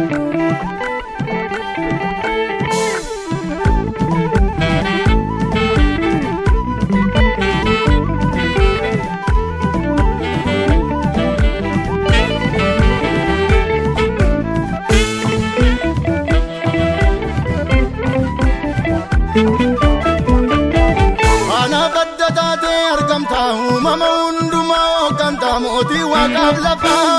Anaaf adda taatee argamta uumama hundumaa hooggantaa mootii waaqaaf lafaa.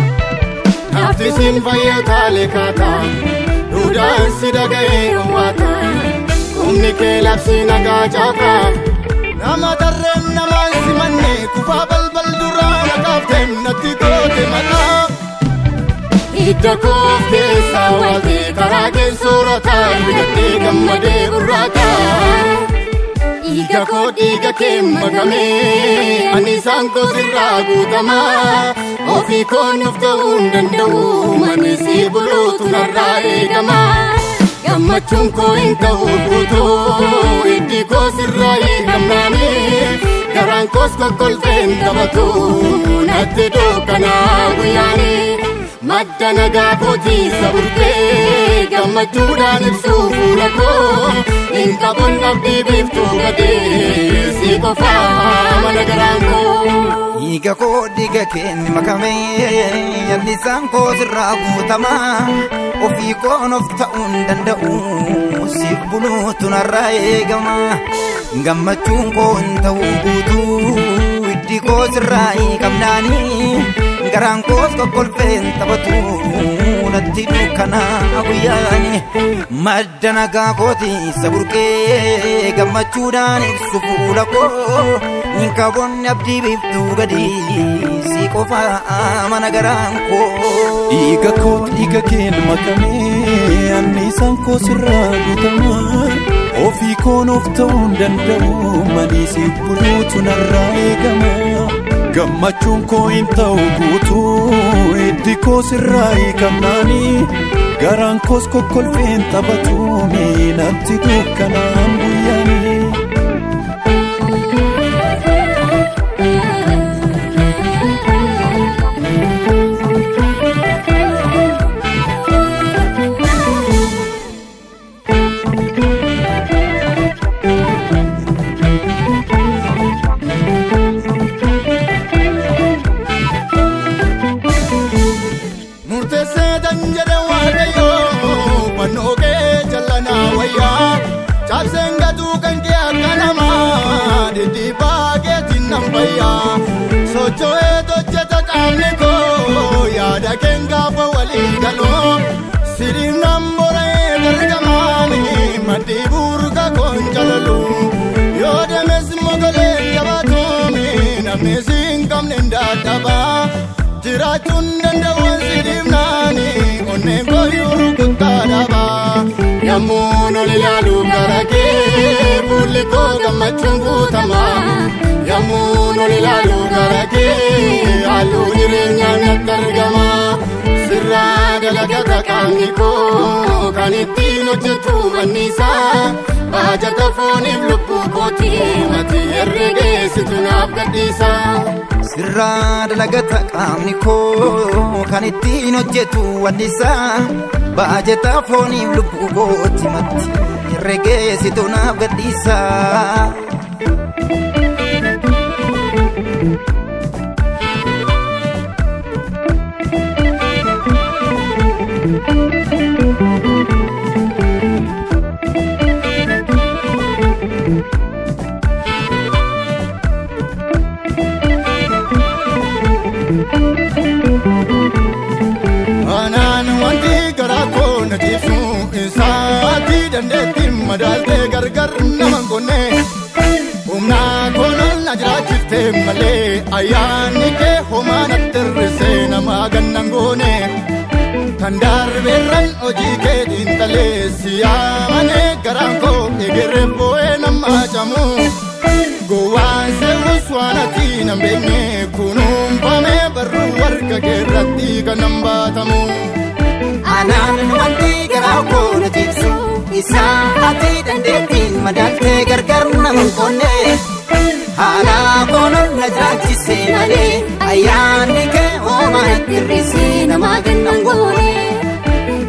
Naafti siin fayyataalee kaata duudaan si dhaga'ee dhowwaata humni kee labsii nagaa caafa. Nama tarreen namaan simanne kufaa balbal duraa naqaaf natti goote maqaa. Hidda koof keessaa waatee karaa kee soorataa biqiltee gammadee burraataa. Dhiiga koo dhiiga kee makamee ani isaan koo sirraa guutamaa ofii koo nuuf ta'uu hin danda'u mani si buluutu narraa eegama gammachuun koo hin ta'u guutuu hiddi koo sirraa hiikamnaani garaan koos kokkolfeen taphatu natti dukkanaa guyyaani madda nagaa kootii saburtee gammachuudhaan ibsuu fuula koo hin qabun abdii biiftuu gadee si qofaa mana garaan koo. Dhiiga koo dhiiga keenya makamee yallisaan koo sirraa guutamaa ofii koon of ta'uu hin danda'u siif buluutu narraa eegama gammachuun koo hin ta'u guutuu hiddi koo sirraa hiikamnaanii garaan koos kokkolfeen taphatu natti dukkanaa guyyaani madda nagaa kooti saburqee gammachuudhaan ibsu fuula koo hin qabonni abdii biiftuu gadi si qofa mana garaan koo. Dhiiga koo dhiiga keen makamee anniisaan koo sirraa guutamaa ofii koon of ta'uu hin danda'u manii siif buluutu narraa eegama gammachuun koo hin ta'u guutuu hiddi koo sirraa hiikamnaanii garaan koos kokkolfeen taphatu miinatti dukkanaan guyyaanii. Murteessee tan jedhe waaqayyoo fannoo kee jallanaa wayyaa cabseen gatuu kan kee akka namaa dhidhiibbaa keetiin nan fayyaa socho'ee hojjeta qaamni koo yaada keen gaafa walii galoo siriin nan boree gargamaani maddii burqa koon jalalu yoo deemes mogoleen jabaatoomi namni si hin qabne hin dadhabaa. jiraachuun danda'uun si dhiibnaani onneen koo yoo kuttaa dhabaa yemmuu ol ilaalu gara kee fuulli koo gammachuun guutamaa yemmuu ol ilaalu gara kee halluu jireenyaa natti argamaa sirraa dalagata qaamni koo kan ittiin hojjetu anniisaa baajata fooniif lubbuu kootii mati herregeessitu naaf gadhiisaa. Sirraa dalagata qaamni koo kan ittiin hojjetu wannisaa baajata fooniif lubbuu kooti matti herregeessitu naaf gadhiisaa. Anaan wanti garaa koo na ciibsu isaatti dandeettiin madaaltee gargar nama hin qonne humna koolol na jiraachiftee malee ayyaanni kee homaa natti hir'isee nama gannan goone kan darbeerran hojii kee xiinxalee si yaamanii garaan koo egeree boo'ee nama camu gowwaan seewus waan ati nan beekne kunuunfamee barruu warqa keerratti kan nan baatamu. Anaan wanti garaa koo na ciibsu isaa ati dandeettiin madaaltee gargar nama hin qonne haala koolol na jiraachisee malee ayyaanni kee homaa natti hir'isee nama gannan goone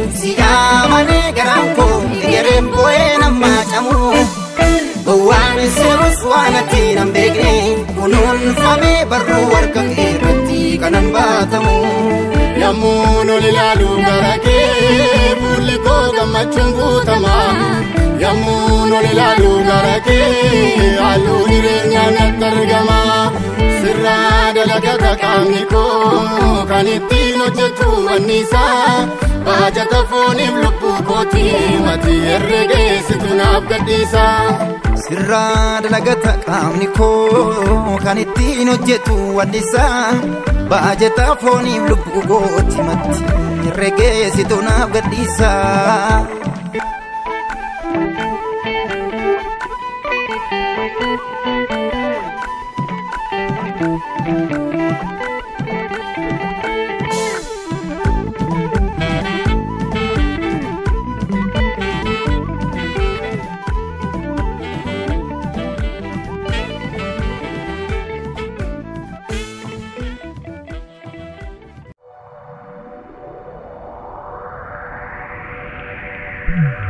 si yaamanii garaan koo egereen boo'ee namaa camu. Waan seerus waan ati nan beekne kunuunfamee barruu harka kee irratti kanan baatamu. Yommuu ol ilaalu gara kee fuulli koo gammachuun guutama. Yommuu ol ilaalu gara kee halluu jireenyaa natti argama. Sirraa dalagata qaamni koo kan ittiin hojjetu anniisaa. Baajata fooniif lubbuu kooti mati herregeessitu naaf gadhiisa. Sirraa dalagata qaamni koo kan ittiin hojjetu anniisaa. Baajata fooniif lubbuu kooti mati herregeessitu naaf gadhiisa. Mm-hmm.